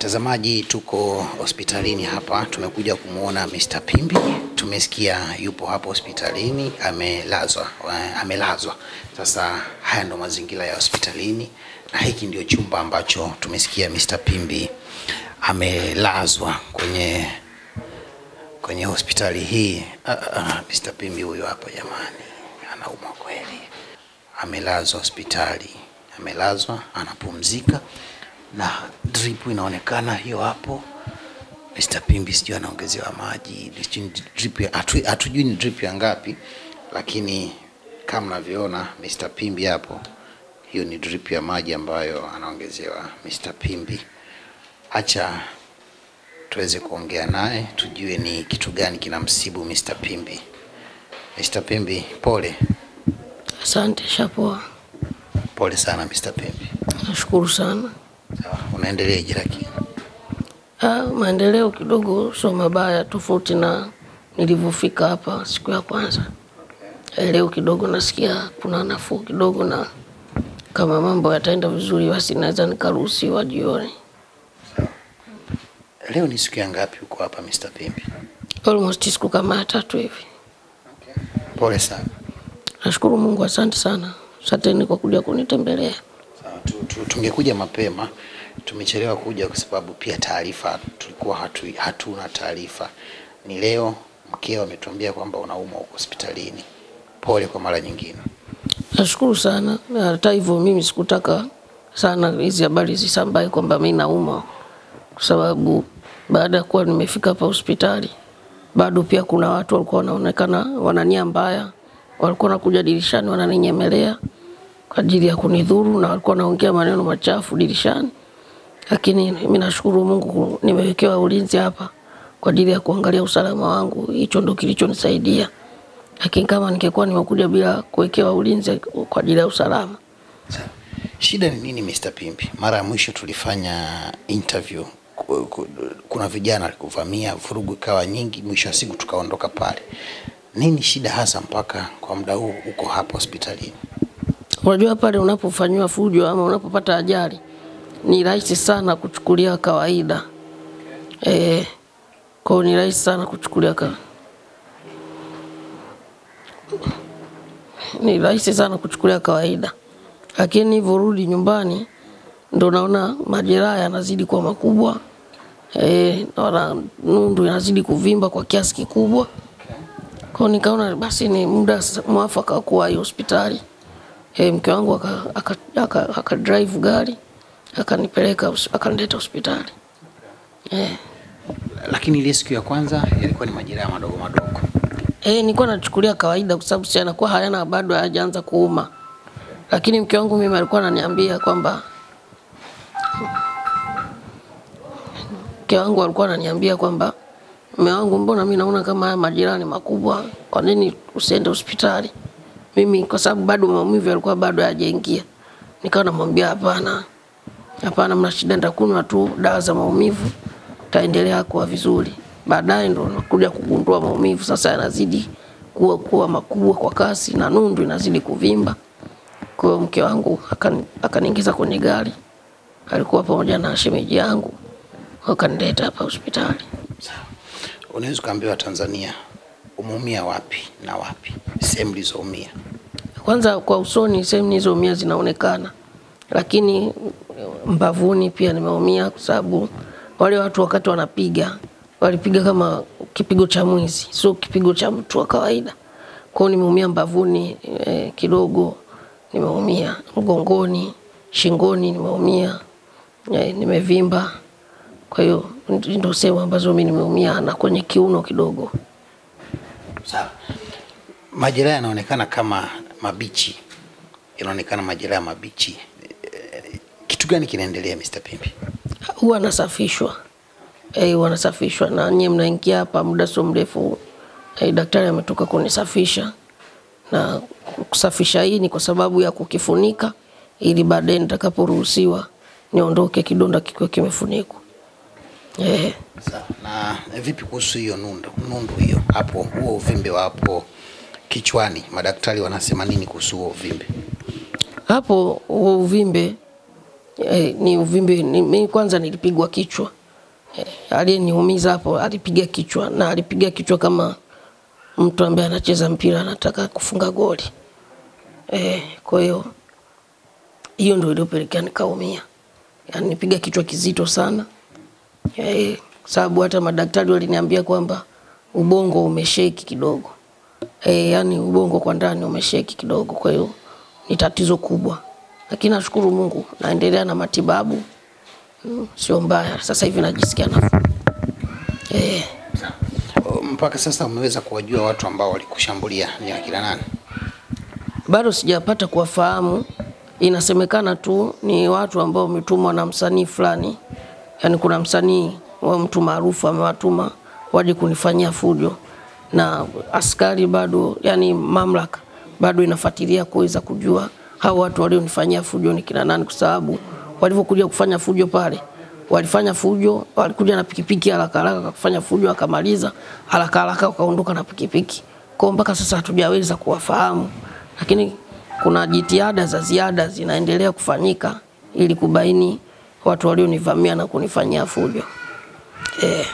Mtazamaji, tuko hospitalini hapa, tumekuja kumwona Mr. Pimbi. Tumesikia yupo hapo hospitalini amelazwa, eh, amelazwa. Sasa haya ndo mazingira ya hospitalini, na hiki ndio chumba ambacho tumesikia Mr. Pimbi amelazwa kwenye kwenye hospitali hii. Ah, ah, Mr. Pimbi huyo hapa jamani, anaumwa kweli, amelazwa hospitali, amelazwa anapumzika na drip inaonekana hiyo hapo. Mr. Pimbi sijui anaongezewa maji, sijui ni drip ya- hatu- hatujui ni drip ya ngapi, lakini kama mnavyoona Mr. Pimbi hapo, hiyo ni drip ya maji ambayo anaongezewa Mr. Pimbi. Acha tuweze kuongea naye tujue ni kitu gani kinamsibu Mr. Pimbi. Mr. Pimbi, pole Asante, shapoa. pole sana Mr. Pimbi. Nashukuru sana. Sawa, unaendeleaje lakini? Ah, maendeleo kidogo sio mabaya, tofauti na nilivyofika hapa siku ya kwanza. Eh, Leo kidogo nasikia kuna nafuu kidogo, na kama mambo yataenda vizuri, basi naweza nikaruhusiwa jioni. Leo ni siku ya ngapi uko hapa Mr. Pimbi? Almost siku kama ya tatu hivi. Pole sana. Nashukuru Mungu, asante sana. Asanteni kwa kuja kunitembelea. Sawa, tu- tu- tungekuja mapema, tumechelewa kuja kwa sababu pia taarifa tulikuwa hatu, hatuna taarifa. Ni leo mkeo ametuambia kwamba unaumwa huko hospitalini. Pole kwa mara nyingine. Nashukuru sana. Na Hata hivyo mimi sikutaka sana hizi habari zisambae kwamba mi naumwa, kwa sababu baada ya kuwa nimefika hapa hospitali, bado pia kuna watu walikuwa wanaonekana wana nia mbaya, walikuwa wanakuja dirishani wananinyemelea kwa ajili ya kunidhuru, na walikuwa wanaongea maneno machafu dirishani, lakini mimi nashukuru Mungu nimewekewa ulinzi hapa kwa ajili ya kuangalia usalama wangu. Hicho ndo kilichonisaidia lakini kama ningekuwa nimekuja bila kuwekewa ulinzi kwa ajili ya usalama, Sawa. Shida ni nini Mr. Pimbi? Mara ya mwisho tulifanya interview ku- ku- kuna vijana walikuvamia, vurugu ikawa nyingi, mwisho wa siku tukaondoka pale. Nini shida hasa mpaka kwa muda huu uko hapa hospitalini? unajua pale unapofanyiwa fujo ama unapopata ajali ni rahisi sana kuchukulia kawaida eh, kwao ni rahisi sana kuchukulia ka... ni rahisi sana kuchukulia kawaida, lakini nilivyorudi nyumbani ndo naona majeraha yanazidi kuwa makubwa eh, naona nundu inazidi kuvimba kwa kiasi kikubwa kwao nikaona basi ni muda s- mwafaka wa kuwa hii hospitali. E, mke wangu aka, aka, aka, aka drive gari akanipeleka hos- akanileta hospitali e, Lakini ile siku ya kwanza yalikuwa ni majeraha madogo madogo. e, nilikuwa nachukulia kawaida kwa sababu si anakuwa hayana bado hayajaanza kuuma, lakini mke wangu mimi alikuwa ananiambia kwamba mke wangu alikuwa ananiambia kwamba mume wangu, mbona mimi naona kama haya majeraha ni makubwa, kwa nini usiende hospitali? Mimi kwa sababu bado maumivu yalikuwa bado hayajaingia, nikawa namwambia hapana, hapana, mna shida, nitakunywa tu dawa za maumivu, taendelea kuwa vizuri. Baadaye ndo nakuja kugundua maumivu sasa yanazidi kuwa kuwa makubwa kwa kasi na nundu inazidi kuvimba. Kwa hiyo mke wangu akani- akaniingiza kwenye gari, alikuwa pamoja na shemeji yangu, wakanileta hapa hospitali. Sawa. Unaweza ukaambiwa Tanzania umeumia wapi na wapi, sehemu ulizoumia? Kwanza kwa usoni sehemu nilizoumia zinaonekana, lakini mbavuni pia nimeumia kwa sababu wale watu wakati wanapiga walipiga kama kipigo cha mwizi, sio kipigo cha mtu wa kawaida. Kwa hiyo nimeumia mbavuni eh, kidogo, nimeumia mgongoni, shingoni nimeumia eh, nimevimba. Kwa hiyo ndio sehemu ambazo mimi nimeumia na kwenye kiuno kidogo. Sawa. Majeraha yanaonekana kama mabichi, yanaonekana majeraha mabichi. Eh, Kitu gani kinaendelea Mr. Pimbi? huwa anasafishwa eh, huwa anasafishwa na nyie mnaingia hapa muda sio mrefu eh, daktari ametoka kunisafisha na kusafisha hii ni kwa sababu ya kukifunika ili baadaye nitakaporuhusiwa niondoke kidonda kikiwa kimefunikwa eh, Sawa. Na vipi kuhusu hiyo nundu, nundu hiyo hapo, huo uvimbe wa hapo kichwani, madaktari wanasema nini kuhusu huo uvimbe? hapo huo uvimbe eh, ni uvimbe ni, mimi kwanza nilipigwa kichwa eh, aliyeniumiza hapo alipiga kichwa na alipiga kichwa kama mtu ambaye anacheza mpira anataka kufunga goli eh, kwa hiyo hiyo ndio iliyopelekea nikaumia, yani nipiga kichwa kizito sana eh, sababu hata madaktari waliniambia kwamba ubongo umesheki kidogo eh, yani ubongo kwa ndani umesheki kidogo, kwa hiyo ni tatizo kubwa, lakini nashukuru Mungu naendelea na matibabu mm, sio mbaya. Sasa hivi najisikia nafuu eh. Mpaka sasa umeweza kuwajua watu ambao walikushambulia ni akina nani? bado sijapata kuwafahamu. Inasemekana tu ni watu ambao wametumwa na msanii fulani, yaani kuna msanii wa mtu maarufu amewatuma waje kunifanyia fujo, na askari bado, yani mamlaka bado inafuatilia kuweza kujua hao watu walionifanyia fujo ni kina nani, kwa sababu walivyokuja kufanya fujo pale walifanya fujo, walikuja na pikipiki haraka haraka kufanya fujo, akamaliza haraka haraka wakaondoka na pikipiki. Kwa hiyo mpaka sasa hatujaweza kuwafahamu, lakini kuna jitihada za ziada zinaendelea kufanyika ili kubaini watu walionivamia na kunifanyia fujo. Eh,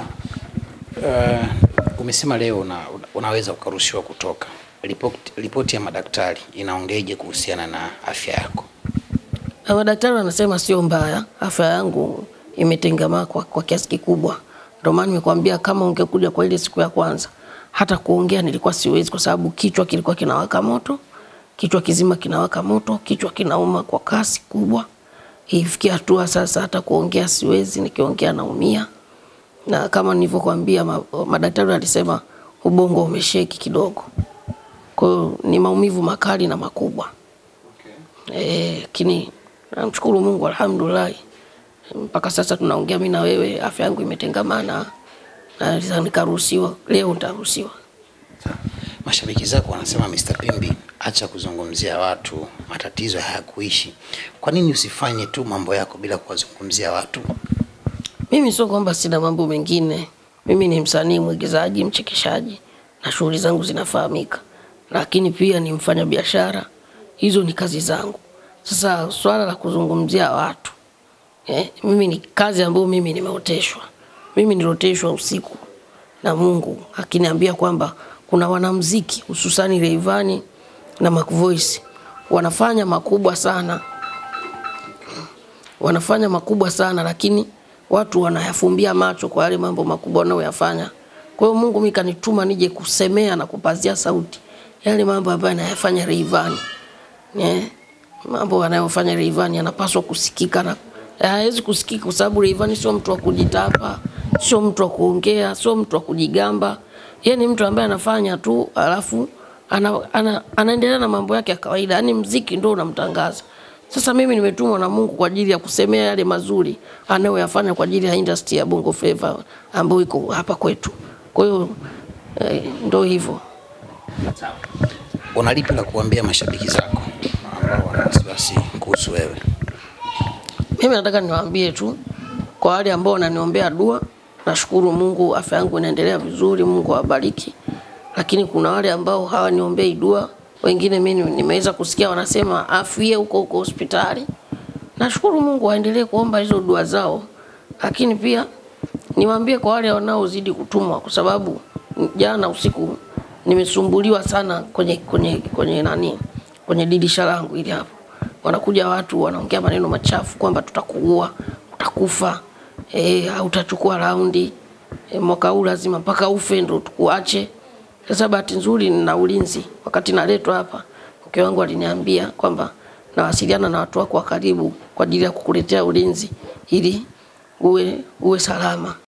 Uh, umesema leo una, unaweza ukaruhusiwa kutoka. Ripoti, ripoti ya madaktari inaongeje kuhusiana na afya yako? na madaktari wanasema sio mbaya, afya yangu imetengamaa kwa, kwa kiasi kikubwa. Ndio maana nimekwambia kama ungekuja kwa ile siku ya kwanza, hata kuongea nilikuwa siwezi, kwa sababu kichwa kilikuwa kinawaka moto, kichwa kizima kinawaka moto, kichwa kinauma kwa kasi kubwa. Ifikia hatua sasa hata kuongea siwezi, nikiongea naumia. Na kama nilivyokuambia, ma, madaktari walisema ubongo umesheki kidogo, kwa hiyo ni maumivu makali na makubwa. Eh, lakini namshukuru Mungu alhamdulillah, mpaka sasa tunaongea mimi na wewe, afya yangu imetengamana na sasa nikaruhusiwa leo, nitaruhusiwa. Mashabiki zako wanasema Mr. Pimbi, acha kuzungumzia watu, matatizo hayakuishi. Kwa nini usifanye tu mambo yako bila kuwazungumzia watu? Mimi sio kwamba sina mambo mengine, mimi ni msanii, mwigizaji, mchekeshaji na shughuli zangu zinafahamika, lakini pia ni mfanya biashara, hizo ni kazi zangu. Sasa swala la kuzungumzia watu eh, mimi ni kazi ambayo mimi nimeoteshwa. Mimi nilioteshwa usiku na Mungu akiniambia kwamba kuna wanamziki hususani Rayvanny na Mac Voice wanafanya makubwa sana wanafanya makubwa sana, lakini watu wanayafumbia macho kwa yale mambo makubwa wanayoyafanya. Kwa hiyo Mungu mimi kanituma nije kusemea na kupazia sauti yale mambo ambayo anayafanya Rayvanny. Eh, mambo anayofanya Rayvanny yanapaswa kusikika na hawezi kusikika kwa sababu Rayvanny sio mtu wa kujitapa, sio mtu wa kuongea, sio mtu wa kujigamba. Yeye ni mtu ambaye anafanya tu alafu ana, ana, anaendelea na mambo yake ya kawaida, yaani mziki ndio unamtangaza. Sasa mimi nimetumwa na Mungu kwa ajili ya kusemea yale mazuri anayoyafanya kwa ajili ya industry ya Bongo Flava ambayo iko hapa kwetu. Kwa hiyo eh, ndio hivyo. Una lipi la kuambia mashabiki zako ambao wana wasiwasi kuhusu wewe? Mimi nataka niwaambie tu kwa wale ambao wananiombea dua, nashukuru Mungu, afya yangu inaendelea vizuri, Mungu awabariki. Lakini kuna wale ambao hawaniombei dua, wengine mimi nimeweza kusikia wanasema afie huko huko hospitali. Nashukuru Mungu, waendelee kuomba hizo dua zao, lakini pia niwaambie kwa wale wanaozidi kutumwa, kwa sababu jana usiku nimesumbuliwa sana kwenye kwenye kwenye nani kwenye dirisha langu ili hapo wanakuja watu wanaongea maneno machafu kwamba tutakuua, utakufa, eh, au utachukua raundi e, mwaka huu lazima mpaka ufe ndo tukuache. Sasa bahati nzuri nina ulinzi. Wakati naletwa hapa, mke wangu aliniambia kwamba nawasiliana na watu wako wa karibu kwa ajili ya kukuletea ulinzi ili uwe uwe salama.